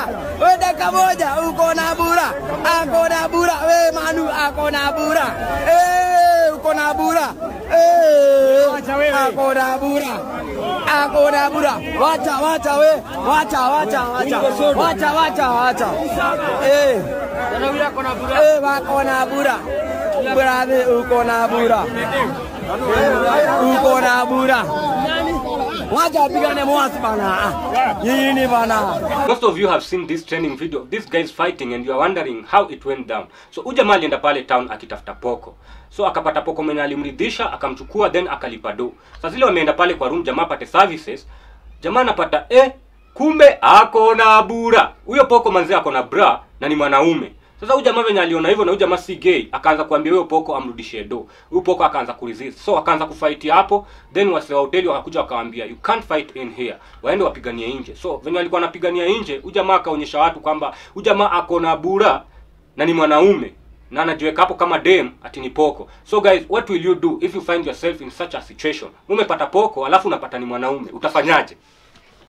we dakika moja uko na bura, ako na bura, we Manu ako na bura, eh, uko na bura, eh, ako na bura, ako na bura, wacha wacha we, wacha wacha wacha, wacha wacha wacha, eh, eh, wako na bura, brother, uko na bura, uko na bura. Wacha wapigane mwasi bana. Nyinyi bana. Most of you have seen this training video. This guy is fighting and you are wondering how it went down. So huyu jamaa alienda pale town akitafuta poko. So akapata poko mwenye alimridhisha, akamchukua then akalipa do. Sasa zile wameenda pale kwa room jamaa apate services. Jamaa anapata eh kumbe ako na bura. Huyo poko manzee ako na bra na ni mwanaume. Sasa huyu jamaa venye aliona hivyo na huyu jamaa si gay, akaanza kuambia huyo poko amrudishie do. Huyu poko akaanza kuresist. So akaanza kufight hapo, then wase wa hoteli wakakuja wakawaambia you can't fight in here. Waende wapiganie nje. So venye walikuwa wanapigania nje, huyu jamaa akaonyesha watu kwamba huyu jamaa ako na bura na ni mwanaume na anajiweka hapo kama dem ati ni poko. So guys, what will you do if you find yourself in such a situation? Umepata poko alafu unapata ni mwanaume, utafanyaje?